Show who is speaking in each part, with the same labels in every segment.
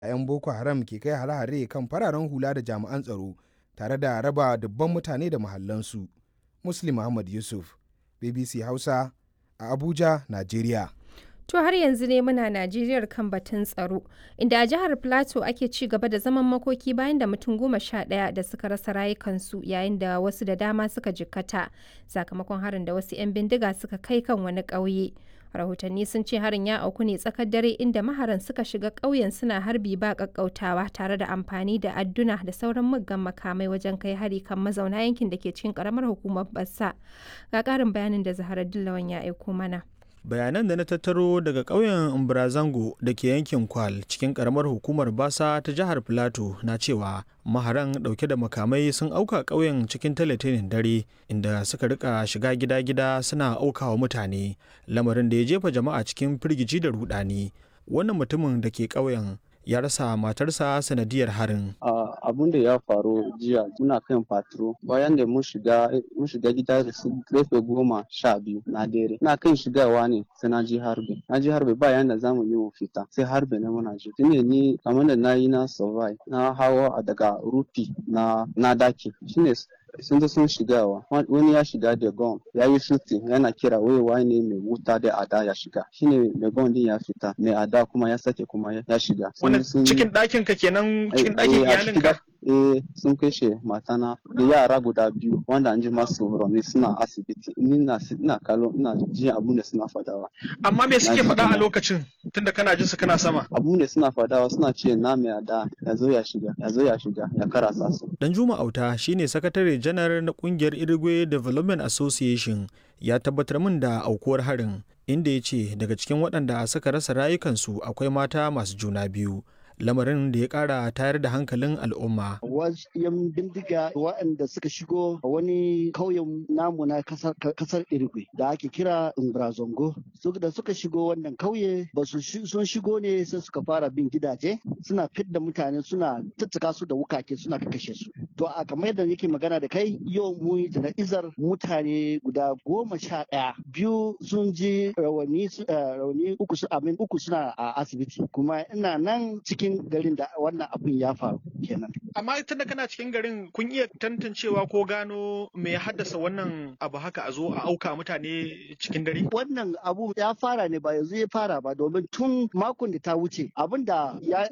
Speaker 1: 'yan boko haram ke kai hare-hare kan fararen hula da jami'an tsaro tare da raba dubban mutane da mahallansu muslim muhammad yusuf bbc hausa a abuja najeriya
Speaker 2: To har yanzu ne muna Najeriyar kan batun tsaro, inda a jihar Plateau ake ci gaba da zaman makoki bayan da mutum goma sha ɗaya da suka rasa rayukansu yayin da wasu da dama suka jikkata sakamakon harin da wasu 'yan bindiga suka kai kan wani ƙauye. Rahotanni sun ce harin ya auku ne tsakar dare inda maharan suka shiga ƙauyen suna harbi ba ƙaƙƙautawa tare da amfani da adduna da sauran muggan makamai wajen kai hari kan mazauna yankin da ke cikin ƙaramar hukumar Bassa. Ga ƙarin bayanin da Zaharar Dillawan ya aiko mana.
Speaker 3: bayanan da na tattaro daga ƙauyen umbrazango da ke yankin kwal cikin ƙaramar hukumar basa ta jihar filato na cewa maharan ɗauke da makamai sun auka ƙauyen cikin talatinin dare inda suka rika shiga gida-gida suna aukawa mutane lamarin da ya jefa jama'a cikin firgici da rudani wannan mutumin da ke ƙauyen ya rasa matarsa sanadiyar harin.
Speaker 4: abun da ya faru jiya muna kan patro bayan da mun shiga mun shiga gida da su karfe goma sha biyu na dare na kan shigawa ne sai na ji harbe na ji harbe bayan da zamu yi mu fita sai harbe na muna ji shine ni kamar da na yi na survive na hawa daga rufi na na daki shine sun zo sun shigawa wani ya shiga da gon ya yi shooting yana kira wai ne mai wuta da ada ya shiga shine mai gon din ya fita mai ada kuma ya sake kuma ya shiga
Speaker 3: wannan cikin ɗakin ka kenan cikin ɗakin iyalin ka
Speaker 4: eh sun kashe matana da yara guda biyu wanda an ji masu rauni suna asibiti ni na ina kallo ina ji abun da suna fadawa
Speaker 3: amma me suke faɗa a lokacin tunda kana jin su kana sama
Speaker 4: abun da suna fadawa suna ce na mai ada ya zo ya shiga ya zo ya shiga ya karasa su
Speaker 3: dan juma auta shine sakatare janar na kungiyar irigwe development association ya tabbatar min da aukuwar harin inda ya ce daga cikin waɗanda suka rasa rayukansu akwai mata masu juna biyu lamarin da ya kara tayar da hankalin al'umma.
Speaker 5: Wasu yan bindiga waɗanda suka shigo a wani kauyen namu na kasar Irigwe da ake kira Imbrazongo. Da suka shigo wannan kauye ba su sun shigo ne sai suka fara bin gidaje suna fidda mutane suna tattaka su da wukake suna kashe su. To a kamar yadda yake magana da kai yau mu yi izar mutane guda goma sha ɗaya biyu sun ji rauni rauni uku su amin uku suna a asibiti kuma ina nan cikin cikin garin da wannan abin ya faru kenan.
Speaker 3: Amma tun da kana cikin garin kun iya tantancewa ko gano me ya haddasa wannan abu haka a zo a auka mutane cikin dare?
Speaker 5: Wannan abu ya fara ne ba yanzu ya fara ba domin tun makon da ta wuce abin da ya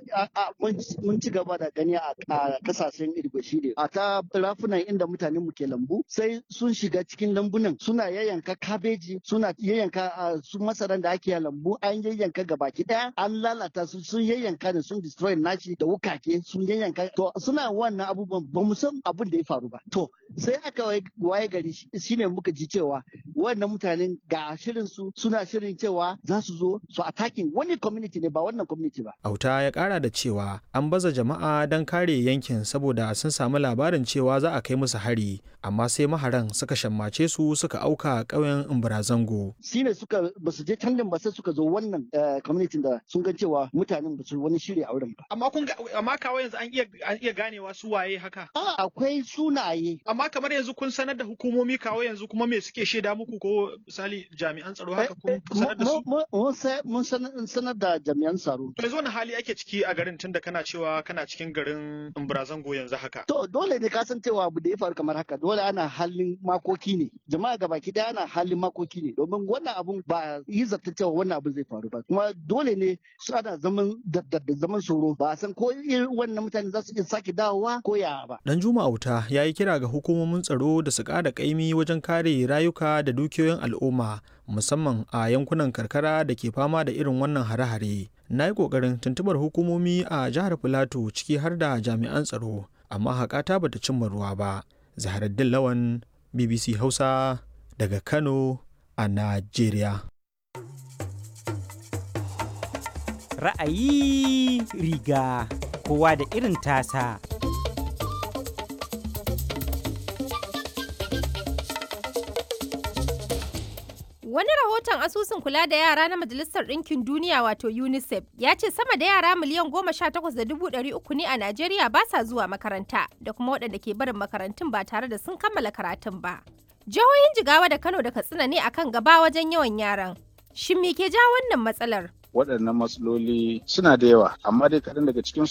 Speaker 5: mun ci gaba da gani a kasashen Irgwe shi ne a ta rafunan inda mutanen mu ke lambu sai sun shiga cikin lambunan suna yayyanka kabeji suna yayyanka su masaran da ake lambu an yayyanka gabaki daya an lalata su sun yayyanka da sun destroy nashi da wukake sun yanyanka to suna wannan abubuwan ba mu san abin da ya faru ba to sai aka waye gari shine muka ji cewa wannan mutanen ga shirin su suna shirin cewa za su zo su attacking wani community ne ba wannan community ba
Speaker 3: auta ya kara da cewa an baza jama'a don kare yankin saboda sun samu labarin cewa za a kai musu hari amma sai maharan suka shammace su suka auka ƙauyen Imbarazango.
Speaker 5: shine suka ba su je can ba sai suka zo wannan community da sun ga cewa mutanen ba su wani shiri a wurin ba.
Speaker 3: Amma kun amma kawai yanzu an iya an iya ganewa su waye haka.
Speaker 5: A akwai sunaye.
Speaker 3: Amma kamar yanzu kun sanar da hukumomi kawai yanzu kuma me suke shaida muku ko misali jami'an tsaro haka kun sanar da su?
Speaker 5: Mun sanar da jami'an tsaro.
Speaker 3: To yanzu wani hali ake ciki a garin tunda kana cewa kana cikin garin Imbarazango yanzu haka.
Speaker 5: To dole ne ka san cewa abu da ya faru kamar haka dole ana halin makoki ne. Jama'a gabaki daya ana halin makoki ne domin wannan abun ba yi zata cewa wannan abun zai faru ba. Kuma dole ne su ana zaman da zaman tsoro ba a san ko wannan mutane za su iya sake dawowa ko ya ba.
Speaker 3: Dan Juma Auta ya yi kira ga hukumomin tsaro da su ƙara ƙaimi wajen kare rayuka da dukiyoyin al'umma musamman a yankunan karkara da ke fama da irin wannan hare-hare. Na yi ƙoƙarin tuntubar hukumomi a jihar Filato ciki har da jami'an tsaro amma haƙata bata cimma ruwa ba. Zaharaddin Lawan BBC Hausa daga Kano a Najeriya.
Speaker 6: ra'ayi riga kowa da irin tasa.
Speaker 2: Wani rahoton asusun kula da yara na Majalisar Ɗinkin Duniya wato UNICEF ya ce sama da yara miliyan goma sha takwas da dubu ɗari uku ne a Najeriya ba sa zuwa makaranta da kuma waɗanda ke barin makarantun ba tare da sun kammala karatun ba. Jihohin Jigawa da Kano da Katsina ne akan gaba wajen yawan yaran. Shin me ke ja wannan matsalar?
Speaker 7: waɗannan matsaloli suna da yawa amma dai kaɗan daga cikin